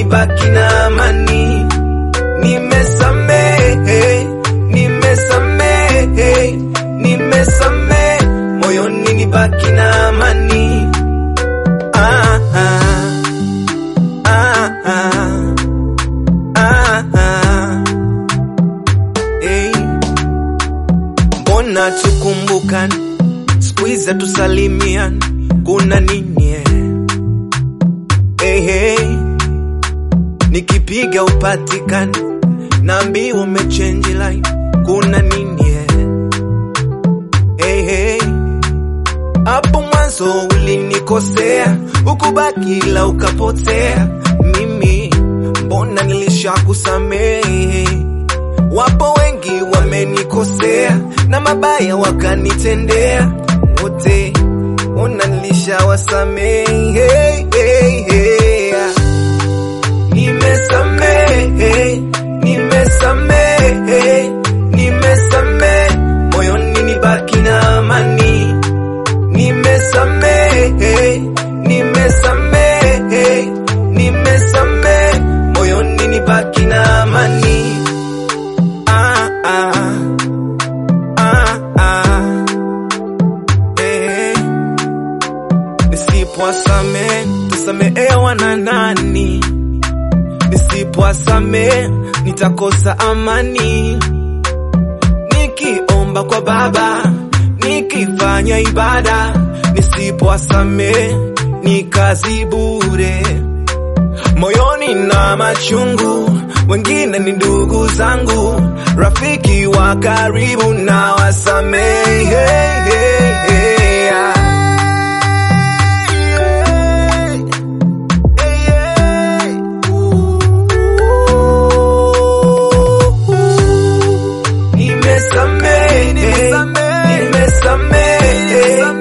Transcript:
nibaki na amani. Nimesamehe, nimesamehe, nimesamehe, moyoni nibaki na amani. Ah, ah, ah, ah, ah, ah. Hey. Mbona tukumbukan siku hizi tusalimian, kuna nini eh? Hey, hey. Nikipiga upatikani, naambiwa umechange line, kuna nini eh? Hey, hey. Hapo mwanzo ulinikosea, ukubaki ila ukapotea. Mimi mbona nilishakusamehe? Wapo wengi wamenikosea na mabaya wakanitendea, wote ona nilishawasamehe. Nimesamehe, nimesamehe, nimesamehe, moyoni nibaki na amani. Nimesamehe, nimesamehe, nimesamehe, moyoni nibaki na amani. Ah, ah, ah, ah. Eh, Nisipowasamehe tasamehewa na nani? Nisipowasamehe nitakosa amani. Nikiomba kwa Baba, nikifanya ibada, nisipowasamehe ni kazi bure. Moyoni na machungu, wengine ni ndugu zangu, rafiki wa karibu na wasamehe. Nimesamehe, nimesamehe,